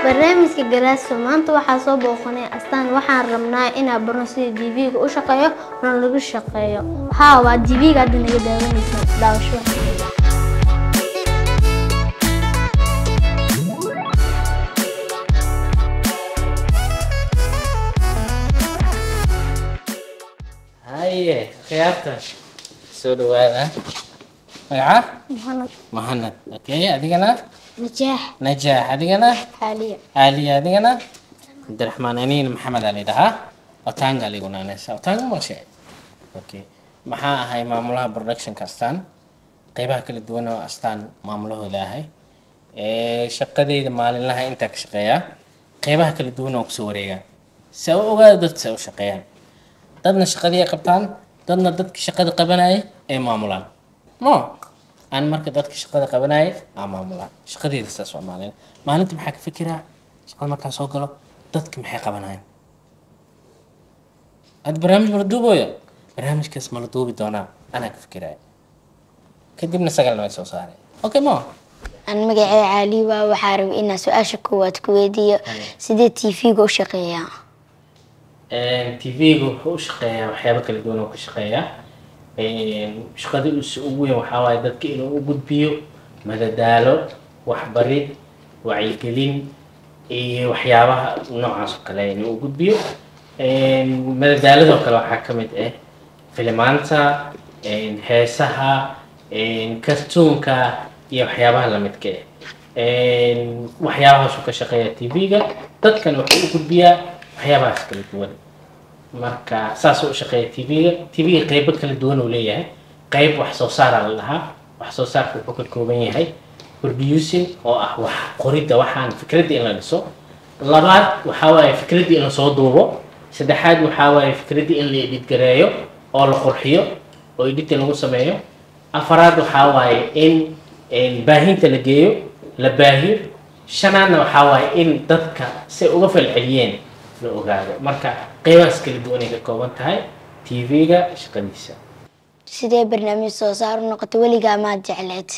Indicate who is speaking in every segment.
Speaker 1: barnaamijka galaaso maanta waxaa soo booqanay astaan waxaan rabnaa inaan barno sida tv-ga u shaqeeyo ona lagu shaqeeyo haa waa tv-ga hadda naga daawanaysa daawasho
Speaker 2: haye khiyaarta soo dhawaada magaca
Speaker 1: muxanad
Speaker 2: maxamed okay adigana
Speaker 1: najaax
Speaker 2: najaax adigana
Speaker 1: xaaliya
Speaker 2: aliya adigana cabdiraxmaan aniin maxamed aa lidhahaa otanga ligunaanaysa otanga maqshe okay maxaa ahay maamulaha productionka astaan qeybaha kala duwan oo astaan maamulahooda ahay ee shaqadeyda maalinlaha intaa ka shaqeeyaa qeybaha kala duwan oo kusoo wareegaa se u ogaada dadka se u shaqeeyaan dadna shaqadii ay qabtaan dadna dadka shaqada qabanaya ay maamulaan mo aan marka dadka shaqada qabanaya aa maamulaan shaqadeeda saas waa maalin maalinta maxaa ka fikiraa shaqada markaa soo galo dadka maxay qabanayaan ad barnaamij mala duubooyo barnaamijkaas mala duubi doonaa anaa ka fikiraya kadibna sagalna way soo saaray okay mo
Speaker 3: aan magacee caali waa waxaa rabay inaan su-aasha koowaad ku weydiiyo sidee tv-ga u shaqeeyaa
Speaker 2: tv-ga wuxuu u shaqeeyaa waxyaabo kala duwan oo ka shaqeeyaa shaqada usa ugu weyn waxaa waaye dadka inuu u gudbiyo madadaalo waxbarid wacyigelin iyo waxyaabaha noocaas oo kale inuu u gudbiyo madadaaladoo kale waxaa ka mid ah filimaanta heesaha kartuunka iyo waxyaabaha lamidka ah waxyaabahaasuu ka shaqeeya tv-ga dadkan wuxuu u gudbiyaa waxyaabahaas kala duwan marka saasuu u shaqeeya tv-ga tv-ga qeybo kala duwan uu leeyahay qeyb wax soo saaraa la dhahaa wax soo saarka wuxuu ka kooban yahay producing oo ah wax qoridda waxaan fikradda in la dhiso labaad waxaa waaye fikradda in lasoo duubo saddexaad waxaa waaye fikradda in la edhidgareeyo oo la qurxiyo oo editing lagu sameeyo afaraad waxaa waaye in baahinta la geeyo la baahiyo shanaadna waxaa waaye in dadka say uga falceliyeen la ogaado marka qeybahaas kala duwan ay ka kooban tahay tv-ga shaqadiisa
Speaker 3: sidee barnaamij soo saar u noqota weligaa maad jecleed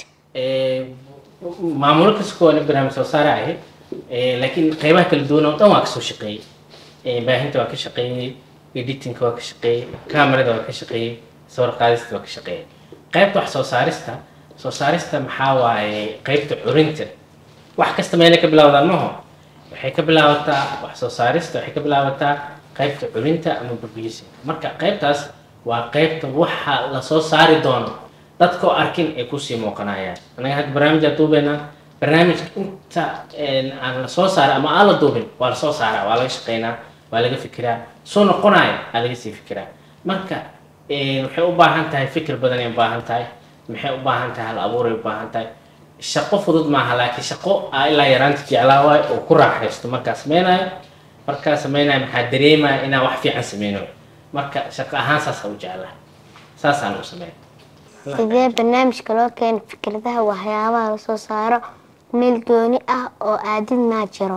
Speaker 2: maamulo kasta kuwa barnaamij soo saara ahayd laakiin qeybaha kala duwan oo dhan waa kasoo shaqeeyey baahinta waa ka shaqeeyey editingka waa ka shaqeeyey camerada waa ka shaqeeyey sawir qaadista waa ka shaqeeyey qeybta wax soo saarista soo saarista maxaa waaye qeybta curinta wax kasta meelay ka bilowdaan maho waxay ka bilaabataa wax soo saarista waxay ka bilaabataa qeybta curinta ama producing marka qeybtaas waa qeybta waxa lasoo saari doono dadkoo arkin ay kusii muuqanayaan anaga hadda barnaamijaa duubeynaa barnaamijka inta aan lasoo saara ama aan la duubin waa lasoo saaraa waa laga shaqeynaa waa laga fikiraa soo noqonaya aa laga sii fikiraa marka waxay u baahan tahay fikir badan ay u baahan tahay maxay u baahan tahay hal abuuray u baahan tahay shaqo fudud maaha laakiin shaqo aa ilaa yaraanta jeclaa waayo oo ku raaxaysto markaa sameynayo markaa sameynayo maxaa dareemaya inaa wax fiican sameynayo marka shaqo ahaan saasa u jeclaa saasaan u sameeya
Speaker 1: sidee barnaamijka loo keena fikradaha waxyaabaha lasoo saaro meel gooni ah oo aadid maa jiro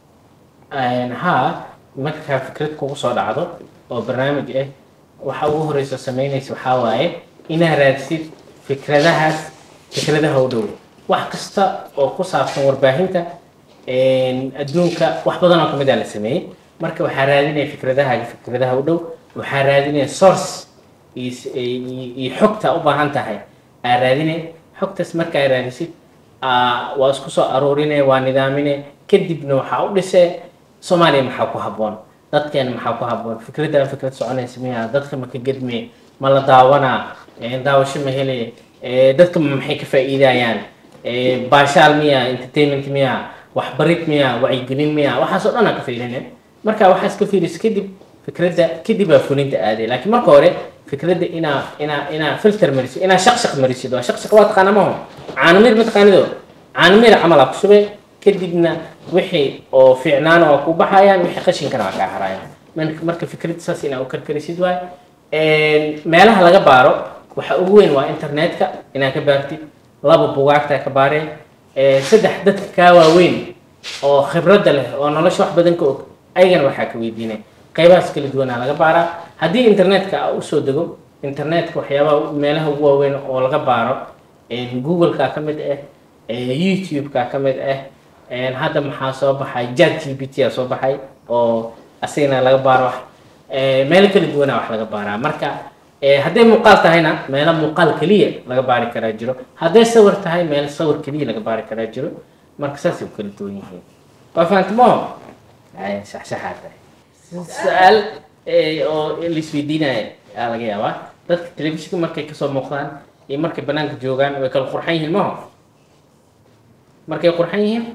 Speaker 2: haa markaa fikrad kugu soo dhacdo oo barnaamij ah waxa ugu horeysa sameynaysa waxaa waaye inaad raadsid fikradahaas fikradaha u dhow wax kasta oo ku saabsan warbaahinta adduunka wax badan oo kamid a la sameeyey marka waxaa raadinaya fikradaha fikradaha u dhow waxaa raadinaya source iyo xogta u baahan tahay aa raadinay xogtaas markaa raadisid waa isku soo aruurinay waa nidaamine kadibna waxaa u dhisee soomaaliya maxaa ku habboon dadkeena maxaa ku habboon fikradda fikrad soconaysa miya dadka ma ka gedme ma la daawanaa daawasho ma hele dadka maxay ka faa'iidayaan baashaal miya entertainment miya waxbarid miya wacyigelin miya waxaasoo dhan aa ka fiirine marka waxaas ka fiirisa kadib fikradda kadib aa fulinta aaday laakiin marka hore fikradda inaa inaa inaa filter marisid inaa shaq shaq marisid waa shaq shaq waa taqaana maho caanamir ma taqaanido caanamir camal aa ku shubay kadibna wixii oo fiicnaana waa ku baxayaan wixii qashinkana waa kaa harayaan marka fikradda saas inaa u karkarisid waay meelaha laga baaro waxa ugu weyn waa internetka inaa ka baartid laba bugaagtaa ka baareen saddex dadka kaa waaweyn oo khibradda leh oo nolosha wax badan ka og ayagana waxaa ka weydiinay qaybahaas kala duwanaa laga baaraa haddii internetka usoo dego internetka waxyaabaha meelaha ugu waaweyn oo laga baaro google-ka ka mid ah youtube-ka ka mid ah Een, hadda maxaa soo baxay chat gpt aa soo baxay oo asigana laga baaro wax Ee, meelo kala duwana wax laga baaraa marka ee, hadday muuqaal tahayna meelo muuqaal keliya laga baari karaa jiro hadday sawir tahay meelo sawir keliya laga baari karaa jiro marka saasay u kala duwan yihiin waa fahantamoo Ay, shaxshaxaa tahay su-aal ee, oo laisweydiinaya aa laga yaabaa dadka telefishinka markay kasoo muuqdaan iyo markay banaanka joogaan way kala qurxan yihiin maho markay qurxan yihiin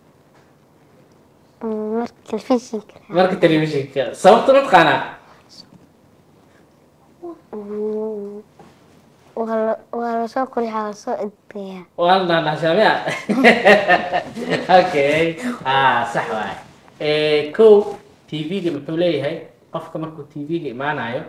Speaker 3: marka telefishinka
Speaker 2: marka telefishinka sababta ma taqaanaa
Speaker 3: waa la- waa lasoo qurxiyaa lasoo edbeeyaa
Speaker 2: waa la dhaadhaashaamea okay ah sax waay Eh, kow tv-ga muxuu leeyahay qofka markuu tv-ga imaanayo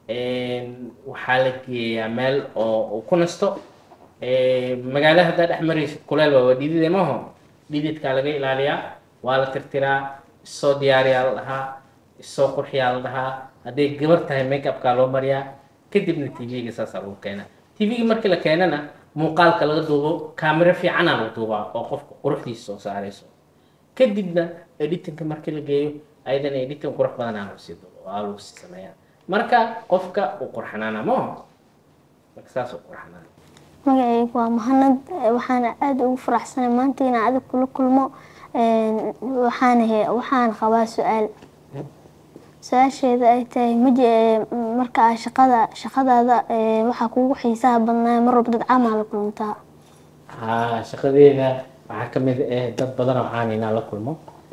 Speaker 2: een, waxaa la geeyaa meel oo uu ku nasto Eh, magaalo haddaa dhex maraysid kuleel waa waa dhidide maho dhididkaa laga ilaaliyaa waa la tirtiraa isoo diyaariyaa la dhahaa isoo qurxiyaa la dhahaa hadday gabar tahay make upkaa loo mariyaa kadibna tv-ga saasaa lagu keenaa tv-ga markii la keenana muuqaalka laga duubo kaamiro fiicanaa lagu duubaa oo qofka quruxdiisa soo saarayso kadibna editinka markii la geeyo ayadana editing qurux badanaa lagu sii duubo waa lagu sii sameeyaa marka qofka uu qurxanaana maho marka saas uu qurxanaana
Speaker 1: magacaygu waa mahanad Eh, waxaana aada ugu faraxsanay maanta inaan adig kula kulmo Een, waxaana he- waxaan qabaa su-aal su-aasheeda ay tahay maji eh, marka aa shaqada shaqadaada eh, waxaa kugu xiisaha badnaa mar walba dad caamaa la kuluntaa
Speaker 2: haa shaqadeeda waxaa ka mid ah dad badan oo caan inaan la kulmo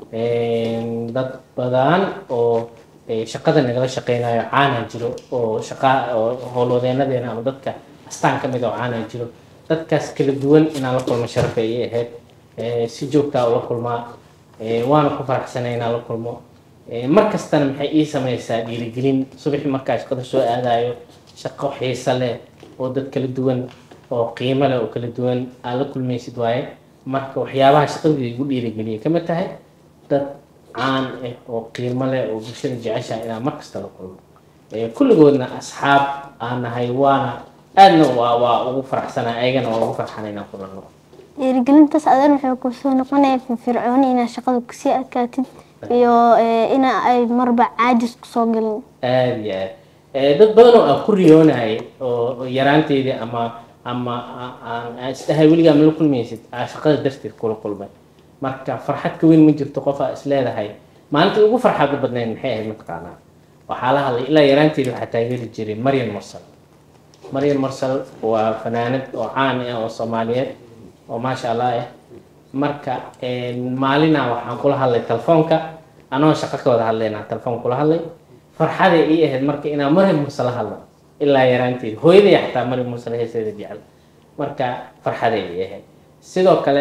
Speaker 2: Een, dad badan oo eh, shaqada nagala shaqeynayo caana jiro oo shaqa oo howlwadeenadeena ama dadka astaan ka mid oo caana jiro dadkaas kala duwan inaan la kulmo sharaf ay ii ahayd Eh, si joogtaa ula kulmaa Eh, waana ku faraxsanay inaan la kulmo Eh, mar kastana maxay ii sameysaa dhiirigelin subaxii markaa shaqada soo aadayo shaqo xiiso leh oo dad kala duwan oo qiimo leh oo kala duwan aad la kulmaysid waaye marka waxyaabaha shaqadii igu dhiirigeliyay kama tahay dad caan ah oo qiimo leh oo bulshada jeceshaha inaan mar kasta la kulmo Eh, kulligoodna asxaab aan nahay waana aadna waa waa ugu faraxsanaa ayagana waa ugu farxana inaan kulanno
Speaker 1: dhiirigelintaas adan waxay kusoo noqonaya firfircooni inaad shaqada kusii adkaatid iyo eh, ina ay marba caajis kusoo galin
Speaker 2: aada iyo aad Eh, dad badan oo aan ku riyoonayay oo oo yaraanteydii ama ama a- aan aan isdhahay weligaa ma la kulmaysid aa shaqada darteed kula kulmay marka farxad ka weyn ma jirto qof aa is leedahay maalinta ugu farxadda badnayd maxay ahayd mataqaanaa waxaa la hadlay ilaa yaraanteedii waxaa taageeri jiray maryan mursal maryan mursal waa fanaanad oo caan ah oo soomaaliyeed oo maasha allah ah marka een, maalina waxaan kula hadlay telefoonka anoo shaqo ka wada hadlaynaa telefoon kula hadlay farxaday ii ahayd marka inaan maryam muuse la hadlo ilaa yaraanteedi hooyaday xataa maryam muuse la heeseeda jecel marka farxaday ii ahayd sidoo kale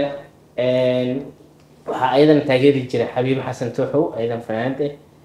Speaker 2: een, waxaa ayadan taageeri jiray xabiib xasan tuuxow ayadan fanaanad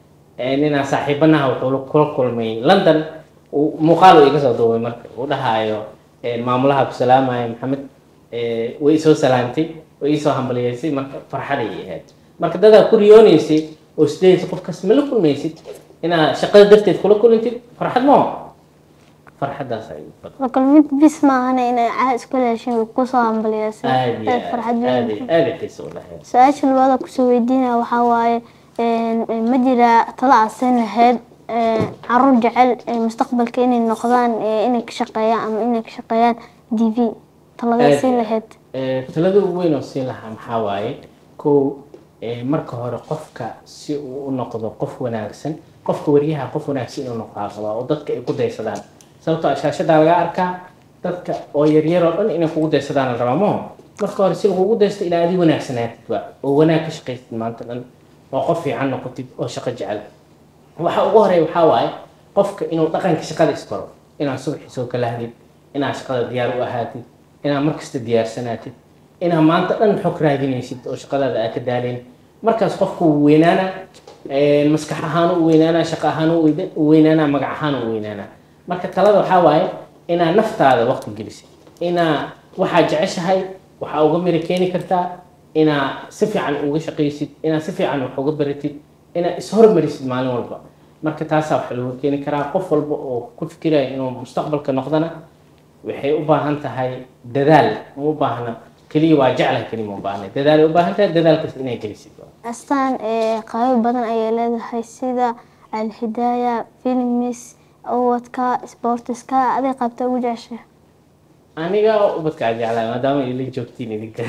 Speaker 2: ah ninaa saaxiibanaha wuxuu la- kula kulmay london uu- muuqaal uu iga soo duubay marka uu dhahaayo eh, maamulaha ku salaamaya maxamed eh, way isoo salaamtay way isoo hambaliyeysay marka farxaday ii ahayd marka dadaa ku riyoonaysay oo isdhehaysa qofkaas ma la kulmaysid inaa shaqada darteed kula kulantid farxad moo farxaddaas ay badan
Speaker 1: la kulmid bis maahana inay caa isku leeshin way kusoo hambaliyeysa
Speaker 2: aad iyo
Speaker 1: Aad farxad
Speaker 2: aad
Speaker 1: weyn
Speaker 2: aad aad xiisa u lahayd
Speaker 1: su-aasha labaada kusoo weydiinaya waxaa waaye een, ma jira talo aad siin lahayd een, caruur jecel ee mustaqbalka inay noqdaan ee inay ka shaqeeyaan ama inay ka shaqeeyaan d v taladay
Speaker 2: Aad
Speaker 1: siin
Speaker 2: iyo
Speaker 1: lahayd
Speaker 2: Eh, talada ugu weyn oo siin lahaa maxaa waaye kow eh, marka hore qofka si uu u noqdo qof wanaagsan qofka wariyaha qof wanaagsan inuu noqdaa qabaa oo dadka ay ku daysadaan sababtoo ah shaashadaa laga arkaa dadka oo yaryar oo dhan inay kugu daysadaan la rabaa maho marka hore si lagugu daysto ilaa adi wanaagsanaatid waa oo wanaag ka shaqaysid maanta dhan oo qof fiican noqotid oo shaqo jecel waxa ugu horeeya waxaa waaye qofka inuu dhaqanka shaqada isbaro inaad subaxii soo kalahdid inaad shaqada diyaar u ahaatid inaad markasta diyaarsanaatid inaad maanta dhan xog raadinaysid oo shaqadaada aad ka daalin markaas qofku wuu weynaanaa eh, maskax ahaan u weynaanaa shaqo ahaan u weyda- u weynaanaa magac ahaan u weynaanaa marka talada waxaa waaye inaad naftaada waqti gelisid inaa waxaad jeceshahay waxaa uga miri keeni kartaa inaad si fiican uga shaqaysid inaad si fiican wax uga baratid inaad ishormarisid maalin walba marka taasaa waxa looga keeni karaa qof walba oo ku fikiraya inuu mustaqbalka noqdana waxay u baahan tahay dadaal ma u baahna keliya waa jeclahay keliya ma u baahnay dadaal u baahan tahay dadaalkaas inay gelisid
Speaker 1: astaan ee qaabo badan ayay leedahay sida alhidaaya filmis owadka sportiska aday qaabta ugu jeceshahay
Speaker 2: aniga ubadka aan jeclahay maadaama ila joogtiin idinka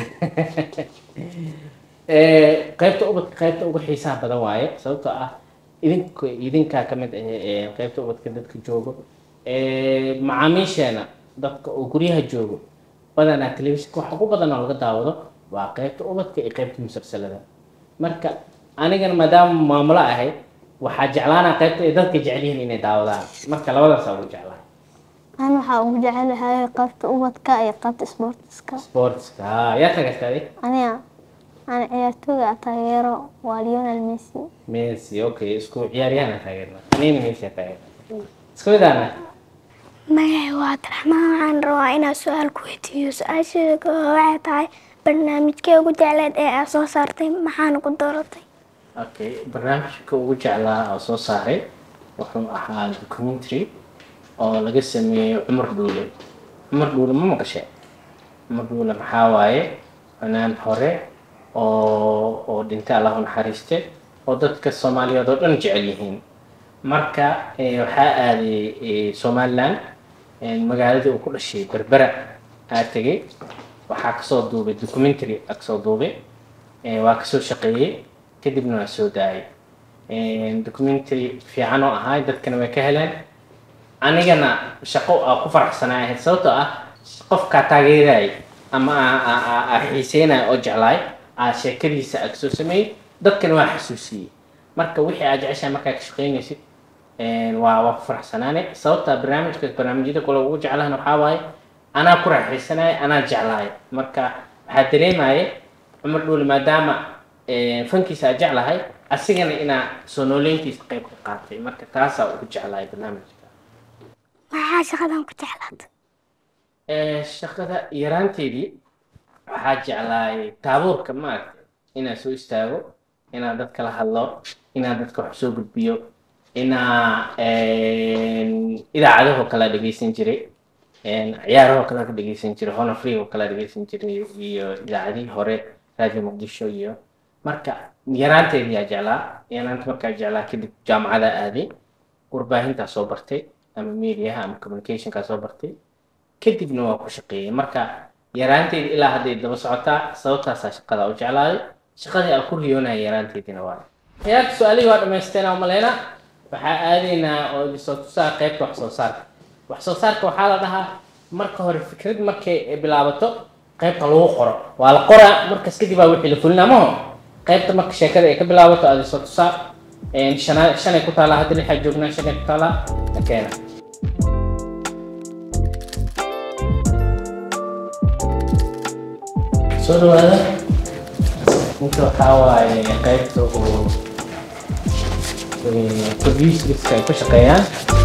Speaker 2: Eh, qaybta ubadka qaybta ugu xiisaha badan waaye sababtoo ah idink idinkaa ka mid ah eh, qaybta ubadka dadka joogo Eh, macaamiisheena dadka oo guryaha joogo badanaa telefishinka waxa ugu badan oo laga daawado waa qaybta ubadka iyo qaybta musalsalada marka anigana maadaama maamulo ahay waxaa jeclaanaa qaybta ay dadka jecel yihiin inay daawadaan marka labadaasaa ugu jeclaa
Speaker 1: an waxaa ugu jecelahay qaybta ubadka iyo qaybta sportiska
Speaker 2: sportska ha yaa tagastaaday
Speaker 1: aniga aan ciyaartooyga taageero waa lionel messi
Speaker 2: messi okay isku ciyaaryahan taageerna anina messi taageerna isku midaana
Speaker 4: magacay waa abdiraxmaan waxaan rabaa inaan su-aal ku weydiiyo su-aasheeda koowaad waxay tahay barnaamijkee ugu jecleed ee aad soo saartay maxaana ku dooratay
Speaker 2: okay barnaamijka ugu jeclaa oo soo saaray wuxuu ahaa documentary oo laga sameeyey cumar dhuule cumar dhuule ma maqashe cumar dhuule maxaa waaye fanaan hore oo oo dhintay allah u naxariiste oo dadka soomaaliyeed oo dhan jecel yihiin marka eh, waxaa aaday eh, somaliland eh, magaaladii uu ku dhashay berbera aa tegey waxaa kasoo duubay documentary aa kasoo duubay Eh, waa kasoo shaqeeyey kadibna waa soo daayay Eh, documentary fiican oo ahaa dadkana way ka heleen anigana shaqo aa ku faraxsanaa ahayd sababtoo ah qofkaa taageerayay ama aa- aa- aa- aa xiiseynaya oo jeclaay aa sheekadiisa aa kasoo sameeyey dadkana waa xasuusiyey marka wixii aad jeceshahay markaa ka shaqeynaysid eh, waa waa ku faraxsanaane sababta barnaamijka barnaamijyada kale ugu jeclahan waxaa waaye anaa ku raaxaysanaya anaa jeclaay marka waxaa dareemaya cumar dhuuli maadaama eh, fankiisa aad jeclahay asigana inaa soo nooleyntiisa qayb ka qaatay marka taasaa ugu jeclahay barnaamijka
Speaker 4: maxaa shaqadan ku jeclaatay
Speaker 2: Eh, shaqada yaraanteedii waxaa jeclaay taabuurka maaragtay inaan soo istaago inaan dadka la hadlo inaan dadka wax soo gudbiyo inaa idaacadahoo kale dhegeysan jiray een, ciyaarahoo kale ka dhegeysan jiray hona free oo kale dhegeysan jiray iyo idaacadihii hore radio muqdisho iyo marka yaraanteedii yaa jeclaa yaraanta markaa jeclaa kadib jaamacada aaday warbaahintaa soo bartay ama mediaha ama communicationkaa soo bartay kadibna waa ku shaqeeyey marka yaraanteedi ilaa hadday daba socotaa sababtaasaa shaqada u jeclaaday shaqadii aan ku riyoonaya yaraanteedina waa ciyaarta su-aalihii waa dhamaysteena umaleyna waxaa aadaynaa oo idisoo tusaa qaybta wax soo saarka wax soo saarka waxaa la dhahaa marka hore fikrad markay bilaabato qaybta lagu qoro waa la qoraa markas kadib baa wixii la fulina maho qaybta marka sheekada ay ka bilaabato aad isoo tusaa een, shana- shanay ku taalaa hadda lixaa joognaa shanay ku taalaa takeena soo dhawaada ninka waxaa waaye qaybta uu producerska ay ku shaqeeyaan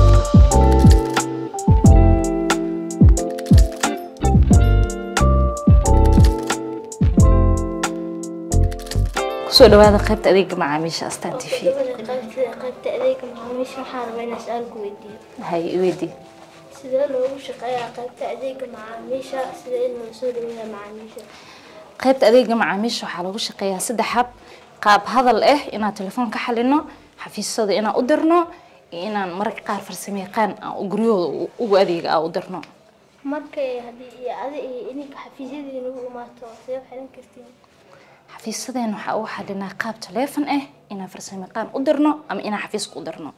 Speaker 5: kusoo dhawaada qaybta adeega macaamiisha astaan t v
Speaker 4: qaybta adeega macaamiisha waxaan rabaa inaan su-aal ku weydiiyo
Speaker 5: hay iweydii
Speaker 4: sidee loogu shaqeeyaa qaybta adeega macaamiisha sida in loo soo dhaweeya macaamiisha
Speaker 5: qaybta adeega macaamiisha waxaa lagu shaqeeyaa saddex hab qaab hadal ah inaan telefoon ka xalino xafiisyada inaan u dirno iyo inaan mararka qaar farsamo yaqaan aan guryahooda u- ugu adeega aan u dirno
Speaker 4: markay haddii iyo adi iyo idinka xafiisyadiina u imaato see xiran kartiin
Speaker 5: xafiisadeen waxaa ugu xalinaa qaab teleefon ah inaan farsamo yaqaan u dirno ama inaan xafiiska u dirno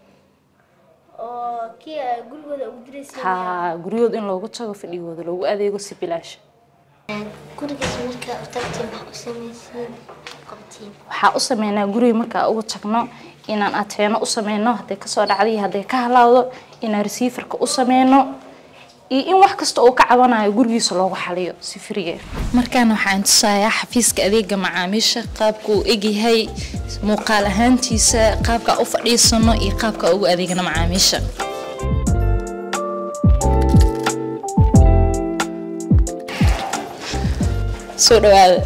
Speaker 4: oo kii ay gurigooda ugu diraysiin
Speaker 5: ha guryahooda in loogu tago fadhigooda loogu adeego si bilaash
Speaker 4: gurigaas markaa u tagtiin maxaa u samaysiin qabtiin
Speaker 5: waxaa u sameynaa guriga markaa ugu tagno inaan ateeno u sameyno hadday kasoo dhacday iyo hadday ka halaawdo inaan receiverka u sameyno iyo in wax kasta uu ka cabanayo gurigiisa loogu xaliyo si frige markaan waxaan tusayaa xafiiska adeega macaamiisha qaabka uu egyahay muuqaal ahaantiisa qaabka u fadhiisano iyo qaabka ugu adeegana macaamiisha soo dhawaada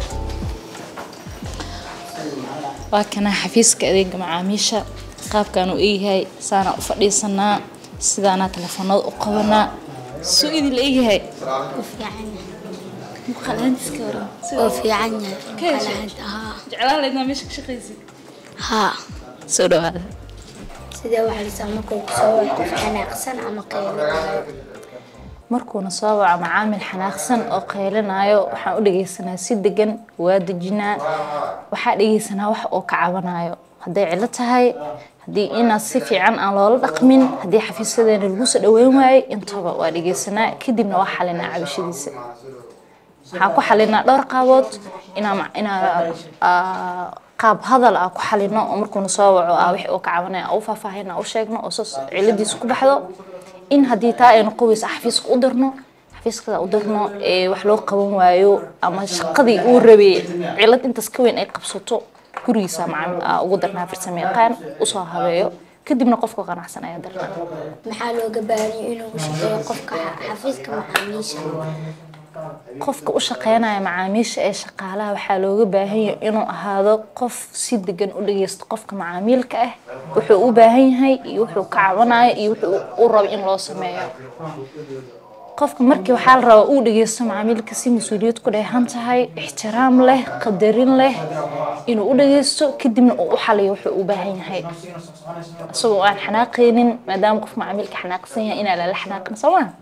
Speaker 5: waa kana xafiiska adeega macaamiisha qaabkaan uu eegyahay saanaa u fadhiisanaa sidaanaa telefoonada u qabanaa suu idin la eegyahay muuqaalaantiska hore
Speaker 3: oo fiican yahay muuqaalaanta haa
Speaker 5: jeclaan laydnaa meesha ka shaqaysid
Speaker 3: haa
Speaker 5: soo dhawaada
Speaker 3: sidee waxaa lisaa markuu kusoo waco qof xanaaqsan ama qaylinayo
Speaker 5: markuuna soo waco macaamil xanaaqsan oo qaylinayo waxaan u dhegeysanaa si degan waa dejinaa waxaa dhegeysanaa wax oo ka cabanayo hadday cilo tahay haddii inaad si fiican aan loola dhaqmin haddii xafiisadeena lagu soo dhaweyn waayey intaba waa dhegeysanaa kadibna waa xalinaa cabashadiisa waxaan ku xalinaa dhowr qaabood inaa ma- inaa aa, qaab hadal ah ku xalino oo markuuna soo waco ah wixii uu ka cabanaya aan u faahfaahina u sheegno oo saas ciladiisa ku baxdo in haddii taa ay noqon weysa xafiiska u dirno xafiiskada u dirno ee wax loo qaban waayo ama shaqadii uu rabay cilad intaas ka weyn ay qabsato gurigiisa macaamil ah ugu darnaa farsamo yaqaan usoo habeeyo kadibna qofka qanacsan ayaa darnaa
Speaker 3: maxaa looga baahanyay inuu shaqeeyo qofka xa- xafiiska macaamiisha
Speaker 5: qofka u shaqeynaya macaamiisha ee shaqaalaha waxaa looga baahan yahay inuu ahaado qof si degan u dhageysto qofka macaamiilka ah wuxuu u baahan yahay iyo wuxuu ka cabanayo iyo wuxuu u rabo in loo sameeyo qofka markii waxaa la rabaa uu dhageysto macaamiilka si mas-uuliyad ku dheehan tahay ixtiraam leh qadarin leh inuu u dhageysto kadibna uu u xaliyo wuxuu u baahan yahay isagoo aan xanaaqaynin maadaama qof macaamiilka xanaaqsan yahay inaa lala xanaaqin soo maa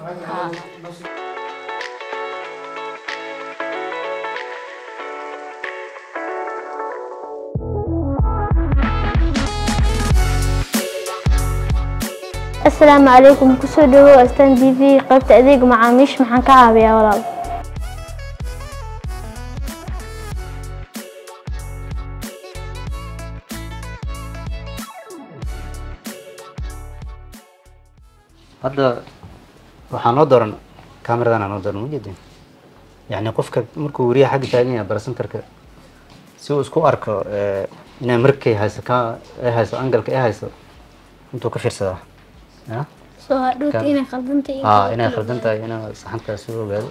Speaker 1: asalaamu calaykum kusoo dhawow astaan t v qaybta adeega macaamiisha maxaan ka caawiyaa walaal
Speaker 6: hadda waxaa noo dooran cameradan noo dooran majeedin yani qofka markuu wariyaha xagga taagan yahay barasenterka si uu isku arko eh, inay markay hayso ka ay hayso angalka ay hayso intuu ka fiirsadaa ya
Speaker 1: soo hadhowta
Speaker 6: Ka-
Speaker 1: inay khaldanta iyo
Speaker 6: aa inay khaldan tahay inaa saxantaas soo ogaado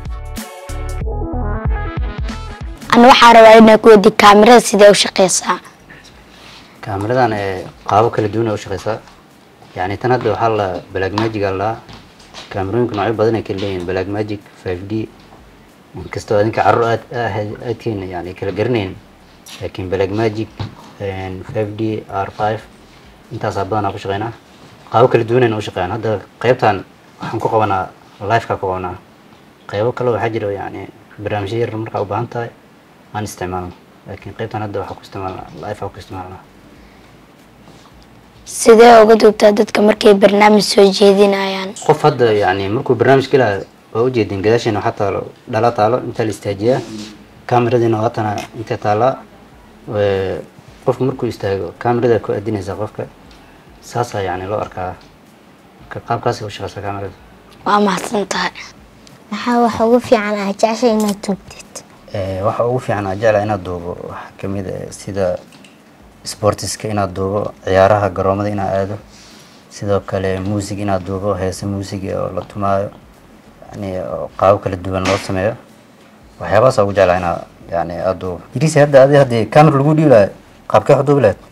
Speaker 3: ana waxaa rabaa inaa ku weydi kaamirada sidee u shaqeysaa
Speaker 6: kaamiradan ee qaabo kala duwan ay u shaqeysaa yani tan hadda waxaa la black magic aa la kaamirooyinka noocyo badan ay kala leeyihin black magic 5d inkastoo adinka carruur aad aad- aadkeena yani kala garanayn laakiin black magic 5d r5 intaasaa badanaa ku shaqeynaa qaabo kala duwanayna u shaqeeyaan hadda qeybtan waxaan ku qabanaa lifeka ku qabanaa qeybo kale waxaa jira yani barnaamijyo yar markaa u baahan tahay aan isticmaalno laakiin qeybtan hadda waxaa ku isticmaalnaa lifea ku isticmaalnaa
Speaker 3: sidee uga duubtaa dadka markay barnaamij soo jeedinayaan
Speaker 6: qof hadda yani markuu barnaamij galaayo waa ujeedin gadaasheena waxaa taalo dhala taalo intaa la istaajiyaa kameradiina waatana intay taallaa Ee, qofku markuu istaago kamerada ku adinaysaa qofka saasaa yani loo arkaa marka qaabkaas u shaqeysaa kamerada
Speaker 3: waa mahadsan tahay
Speaker 4: maxaa wax ugu fiican ah jecesha inaad tuugtid
Speaker 6: Ee, waxa ugu fiican aan jeclahay inaad duubo waxaa kamid ah sida sportiska inaad duubo ciyaaraha garoomada inaad aado sidoo kale muusig inaad duubo heese muusiga oo la tumaayo yani oo qaabo kala duwan loo sameeyo waxyaabahaas ugu jeclahay inaad yani aad duubo idriisi hadda adi haddii camera lagu dhiibi lahay qaabkee wax u duubi lahayd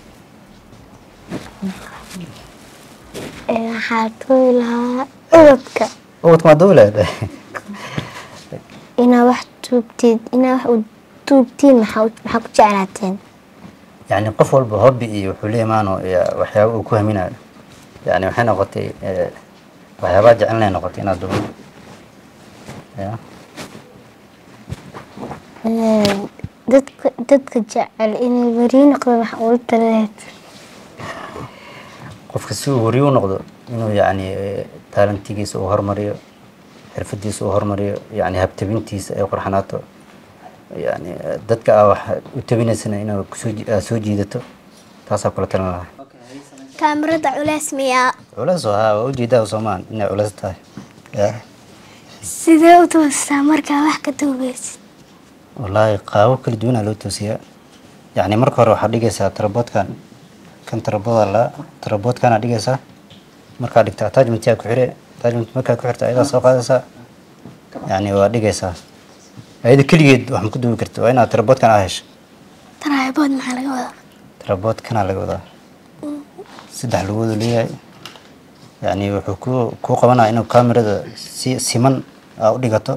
Speaker 4: Ee, waxaa tuugi lahaa ubadka
Speaker 6: ubadka maa duubi lahayd
Speaker 4: inaad wax tuugtid inaad wax u tuugtiin maxaa u- maxaa ku jeclaateen
Speaker 6: yani qof walba hobby iyo wuxuu la imaano iyo waxyaaba uu ku haminayo yani waxay noqotay eh, waxyaabaha jecelnay noqotay inaad duubo ya
Speaker 4: Ee, dadka dadka jecel inay beri noqdaan wax ugu taleed
Speaker 6: qofka si uu wariyo u noqdo inuu yani eh, taalentigiisa uu hormariyo xirfadiisa uu hormariyo yani habtabintiisa ay qurxanaato yani eh, dadka aa wax u tabinaysana inuu kusoo ji- aad soo jiidato taasaa kula talin lahaa
Speaker 4: kaamirada culeys miyaa
Speaker 6: culeys oo haa waa ujeedaa soomaan inay culeys tahay ya
Speaker 4: sidee u toostaa markaa wax ka tuugaysid
Speaker 6: wallaahi qaabo kala duwanaa loo toosiyaa yani marka hore waxaad dhigaysaa taraboodkan kan taraboda la taraboodkana dhigaysaa markaad dhigta attachmentyaa ku xire attachment markaad ku xirta ayadaa soo qaadaysaa yani waa dhigaysaa ayada keligeed wax ma ku duubi karta waa inaad taraboodkan aa hesho
Speaker 4: taraabood maxaa laga wadaa
Speaker 6: taraboodkanaa laga wadaa saddex lugoodu leeyahay yani wuxuu ku kuu qabanaya inuu kamerada si siman aa u dhigato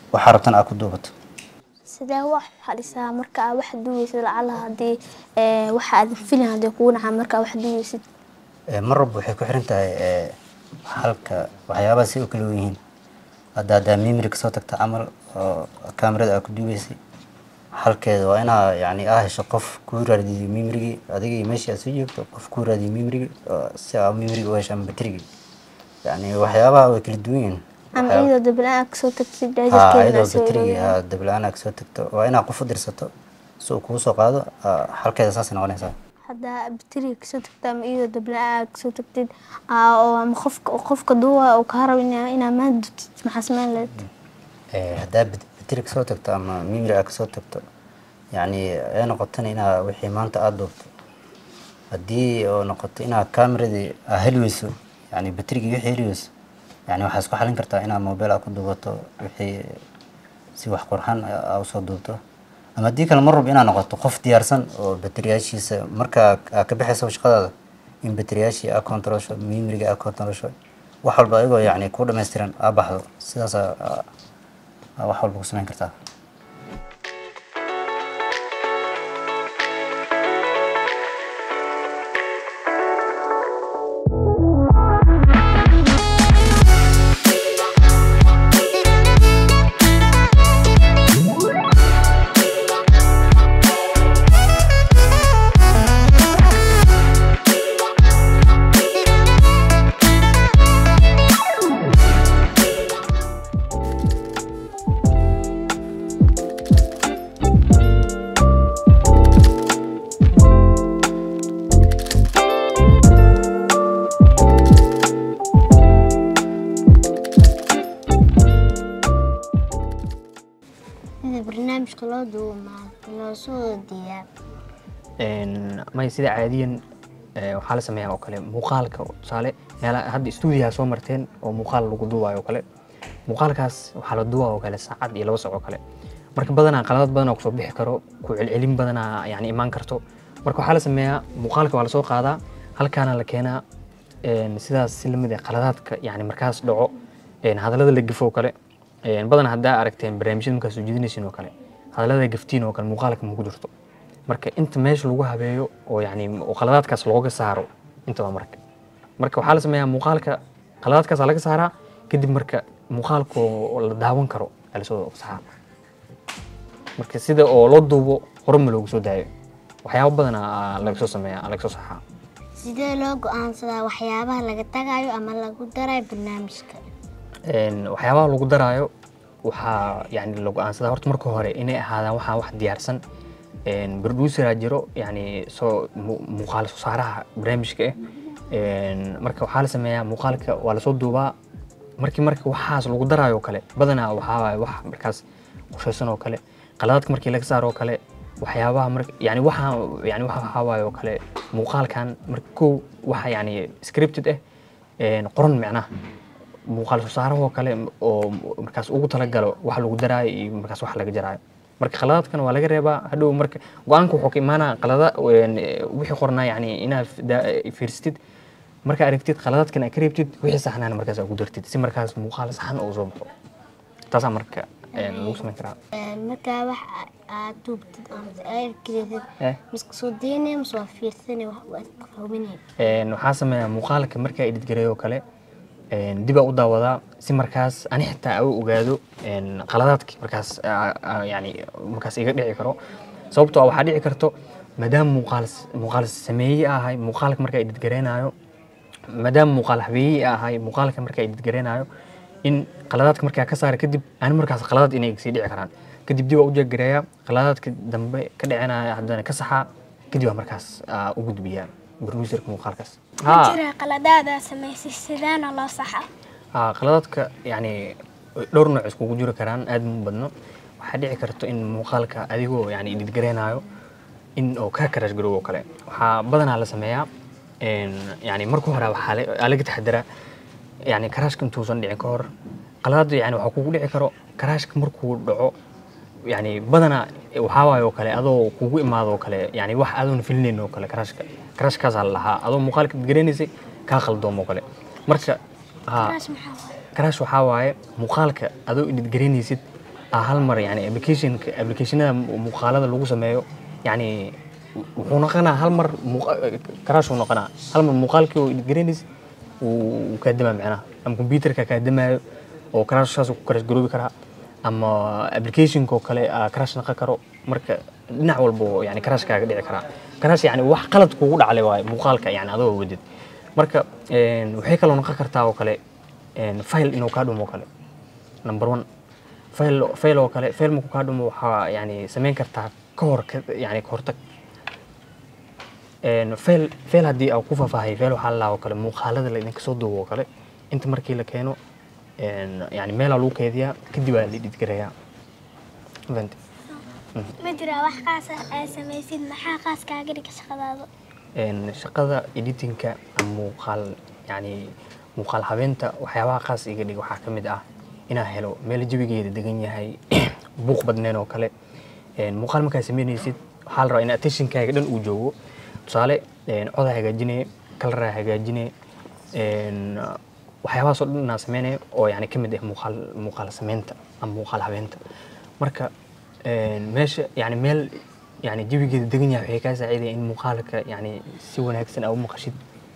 Speaker 6: waxaa rabtan aad ku duubato
Speaker 1: sidee wax xalisaa marka aad wax duweysid lacala haddii ee, waxa aad filin haddii kugu dhacaa marka aad wax duweysid
Speaker 6: Ee, mar walba waxay ku xiran tahay ee, halka waxyaabaha si u kala wen yihiin hadda haddaa mimri kasoo tagta camal oo kaamirada aad ku duubeysay halkeeda waa inaa yani aa hesho qof kuu raadiyo mimrigii adiga iyo meeshii aad soo joogto qof kuu raadiyo mimrigii oo si aa mimriga u hesho ama batrigii yani waxyaabaha way kala duwan yihiin
Speaker 1: ama
Speaker 6: Waxyaaba-
Speaker 1: iyadoo dabla aad kasoo tagtid
Speaker 6: haa
Speaker 1: jaajarkeeda
Speaker 6: iyadoo
Speaker 1: aad soo
Speaker 6: batrigii
Speaker 1: wareegaysaa.
Speaker 6: haa dabla-aan aad kasoo tagto waa inaa qof u dirsato si uu kugu soo qaado aa, halkeeda saasay noqonaysaa
Speaker 1: haddaa bateriga kasoo tagtid ama iyadoo dabla aad kasoo tagtid aa, oo ama qofka qofka duwa uu kaa rabo inaa inaa maad dubtid maxaa samayn lahayd
Speaker 6: Ee, haddaa bat- bateri kasoo tagto ama mimri aad kasoo tagto yani ay noqotana inaa wixii maanta aada duubto haddii oo noqoto inaad kaameradii aa heli weyso yani baterigii wixii heli weyso yani waxaa isku xalin kartaa inaad mobile aad ku duubato wixii si wax qurxan aa usoo duubto ama haddii kale mar walba inaad noqoto qof diyaarsan oo bateriyaashiisa markaa aad ka baxayso shaqadaada in bateriyaashii aad kontarosho mimriga aad kontarosho wax walba ayagoo yani ku dhammaystiran aa baxdo sidaas aa aa wax walba ku samayn kartaa
Speaker 3: sida barnaamijka loo duubo maa loo soo diyaa
Speaker 7: Een, maya sida caadiyan ee, waxaa la sameeyaa oo kale muuqaalka tusaale meela hadda stuudiyaha soo marteen oo muuqaal lagu duubayo oo kale muuqaalkaas waxaa la duubaa oo kale saacad iyo laba sac oo kale marka badanaa qaladad badanaa kusoo bixi karo ku celcelin badanaa yani imaan karto marka waxaa la sameeyaa muuqaalka waa lasoo qaadaa halkaana la keenaa een, sidaas si lamid ah qaladaadka yani markaas dhaco een, hadallada la gafo oo kale een, badanaa haddaa aragteen barnaamijyada markaad soo jeedinaysiin oo kale hadallada gaftiin oo kale muuqaalka ma ku jirto marka inta meesha lagu habeeyo oo yani oo qaladaadkaas looga saaro intaba marka marka waxaa la sameeyaa muuqaalka qaladaadkaasa laga saaraa kadib marka muuqaalka oo la daawan karo ayaa lasoo saxaa marka sida oo loo duubo horuma loogu soo daayo waxyaabo badan aa laga soo sameeya aa laga soo saxaa
Speaker 3: sidee loo go-aansadaa waxyaabaha laga tagayo ama lagu darayo barnaamijka
Speaker 7: Een, waxyaabaha lagu daraayo waxaa yani la go-aansadaa horta marka hore inay ahaadaan waxaa wax diyaarsan Een, produceraa jiro yani soo mu- muuqaal soo saaraha barnaamijka ah Een, marka waxaa la sameeyaa muuqaalka waa lasoo duubaa markii marka waxaas lagu daraayo oo kale badanaa waxaa waaye wax markaas qorshaysan oo kale qaladaadka markii laga saaro oo kale waxyaabaha mar yani waxa yani waxa waxaa waaye oo kale muuqaalkan marka kow waxa yani scripted ah een, qoran micnaha muuqaal soo saarahoo kale oo markaas ugu talagalo wax lagu daraayo iyo markaas wax laga jaraayo marka qaladaadkan waa laga reebaa hadhow marka go-aanka wuxuu ka imaanaa qalada een, wixii qornaa yani inaad da- fiirsatid marka aragtid qaladaadkan aad ka reebtid wixii saxnaana markaas aad ku dartid si markaas muuqaal saxan oo soo baxo taasaa marka een, lagu samayn karaa
Speaker 3: markaa wax aad duubtid ama aad gelidid
Speaker 7: Eh.
Speaker 3: miska soo daynaya mise waa fiirsanay wax waad hubinay
Speaker 7: Een, waxaa sameeyaa muuqaalka markaa editgareeyo oo kale een, dib aa u daawadaa si markaas ani xitaa u ogaado een, qaladaadki markaas aa- aa, yani markaas iga dhici karo sababtoo ah waxaa dhici karto maadaama muuqaal muuqaal sameeye ahay muuqaalka markaa editgareenaayo maadaama muuqaal habeeye ahay muuqaalka markaa editgareenaayo in qaladaadka markaa ka saara kadib ani markaas qaladaad inay sii dhici karaan kadib dib aa u jeeggareeyaa qaladaadka dambe ka dhicinaya haddana ka saxaa kadib aa markaas aa u gudbiyaa producerka muuqaalkaas Haa.
Speaker 4: jira qaladaada samaysay sidaana loo saxa
Speaker 7: Haa, qaladaadka yani dhowr nooc iskugu jiri karaan aad mu badno waxaa dhici karto in muuqaalka adigoo yani editgareenaayo in oo kaa karash garoobo kale waxaa badanaa la sameeyaa een, yani marka hore waxaa la- aa laga taxadiraa yani karaashka intuusan dhicin ka hor qaladaada yani waxaa kugu dhici karo karaashka markuu dhaco yani badanaa waxaa waaye oo kale adoo kugu imaado oo kale yani wax adoon filinayn oo kale karaashka karaashkaasaa la lahaa adoo muuqaalka editgareenaysay kaa qaldoom oo kale marka haa
Speaker 4: taas maxaa waaye
Speaker 7: karaash waxaa waaye muuqaalka adoo editgaraynaysid aa hal mar yani applicationka applicationada mu- muuqaalada lagu sameeyo yani wuxuu noqonaa hal mar muuqa- crash uu noqonaa hal mar muuqaalkii oo editgaraynays uu kaa damaa macnaha ama computerka kaa damaayo oo crash saas ku crash garoobi karaa ama applicationka oo kale aa crash noqon karo marka dhinac walba oo yani crash kaaga dhici karaa crash yani wax qalad kugu dhaclay waaye muuqaalka yani adoo wadid marka een, waxay kaloo noqon kartaa oo kale een, file inuu kaa dhumo oo kale number one file file oo kale file markuu kaa dhumo waxaa yani samayn kartaa ka hor ka- yani ka hortag een, file file haddii aan ku faahfaahay file waxaa la oo kale muuqaalada la idinka soo duubo oo kale inta markii la keeno een, yani meelaa lagu keydiyaa kadib aa la edit gareeyaa Fahanti?
Speaker 4: ma jiraa wax qaas ah aad samaysid maxaa qaas kaaga dhiga shaqadaada
Speaker 7: een, shaqada editinka ama muuqaal yani muuqaal habeenta waxyaabaha qaas iga dhig waxaa ka mid ah inaa helo meel jawigeeda degan yahay buuq badneen oo kale een, muuqaal markaa sameynaysid waxaa la rabaa in attentionkaaga dhan uu joogo tusaale een, codaa hagaajinaya kalaraa hagaajinaya een, waxyaabahaasoo dhan inaa sameynaya oo yani ka mid ah muuqaal muuqaal sameynta ama muuqaal habeenta marka een, meesha yani meel yani jawigeeda degan yahay waxay kaa saacidaya in muuqaalka yani si wanaagsan aa u maqashid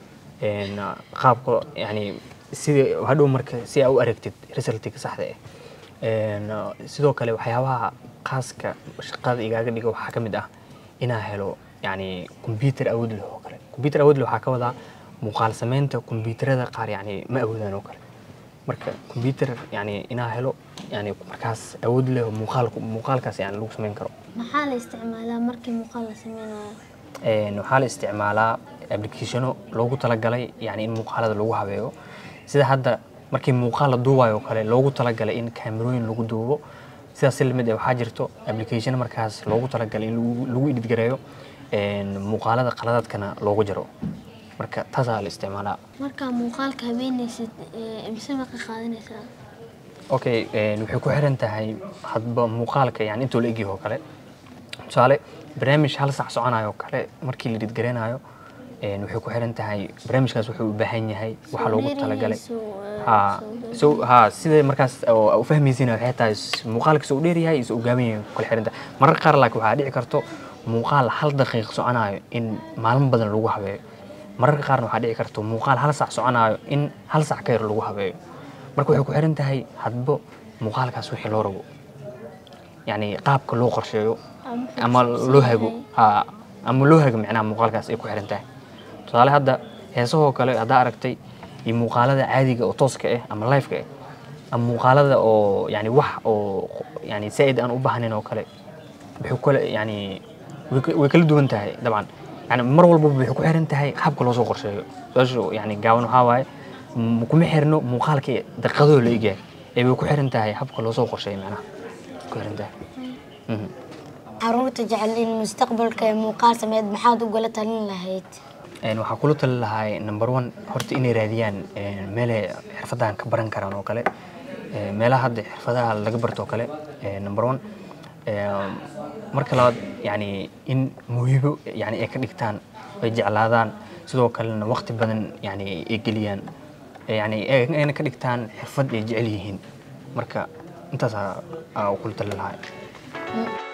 Speaker 7: een, qaabka yani sida hadhow marka si aa u aragtid resultiga saxda ah een, sidoo kale waxyaabaha khaaska shaqada igaaga dhiga waxaa ka mid ah inaa helo yani computer awood leh oo kale computer awood leh waxaa ka wadaa muuqaal sameynta computerada qaar yani ma awoodaan oo kale marka computer yani inaa helo yani markaas awood leh oo muuqaalku muuqaalkaas yani lagu sameyn karo
Speaker 1: maxaa la isticmaalaa markii muuqaal la sameynayo
Speaker 7: Een, waxaa la isticmaalaa applicationo loogu talagalay yani in muuqaalada lagu habeeyo sida hadda markii muuqaal la duubayo oo kale loogu talagalay in kaamirooyin lagu duubo sidaas si lamid ah waxaa jirto application markaas loogu talagalay in lagu- lagu edit gareeyo een, muuqaalada qaladaadkana loogu jaro marka taasaa la isticmaalaa
Speaker 1: markaa muuqaalka habeenaysid ee, mise ma ka qaadanaysaa
Speaker 7: okay een, waxay ku xiran tahay hadba muuqaalka yani intuu la egyahay oo kale tusaale barnaamij hal sac soconayo oo kale markii la dhidgareynayo een, waxay ku xiran tahay barnaamijkaas wuxuu u baahan yahay waxa loogu talagalay ha so ha sida markaas oo u fahmaysiina waxay tahay s- muuqaalka soo dheer yahay isoo gaaban yahay ku kala xiran tahay mararka qaar laakiin waxaa dhici karto muuqaal hal daqiiq soconayo in maalmo badan lagu habeeyo mararka qaarna waxaa dhici karto muuqaal hal sac soconayo in hal sac ka yar lagu habeeyo marka waxay ku xiran tahay hadba muuqaalkaas wixii loo rabo yani qaabka loo qorsheeyo ama loo hago ha ama loo hago micnaha muuqaalkaas ay ku xiran tahay tusaale hadda heesahoo kale haddaa aragtay iyo muuqaalada caadiga oo tooska ah ama liveka ah ama muuqaalada oo yani wax oo yani zaaid aan u baahnayn oo kale wuxuu kale yani way ka- way kala duwan tahay dabcan yani mar walbaba waxay ku xiran tahay qaabka loo soo qorsheeyo su-aashu yani gaaban waxaa waaye m- kuma xirno muuqaalka daqiiqadoo la egyahay ee way ku xiran tahay habka loo soo qorsheeyo macnaha ku xiran tahay Mhm.
Speaker 3: caruurta jecel in mustaqbalka ay muuqaal sameed maxaad ugala talin lahayd
Speaker 7: Een, waxaa kula tali lahaa number one horta inay raadiyaan een, meelay xirfadahan ka baran karaan oo kale Een, meelaha hadda xirfadaha laga barto oo kale een, number one Een, marka labaad yani in muhibo yani ay ka dhigtaan ay jeclaadaan sidoo kalena waqti badan yani ay geliyaan yani ay- ayna ka dhigtaan xirfad ay jecel yihiin marka intaasaa aa kula tali lahaa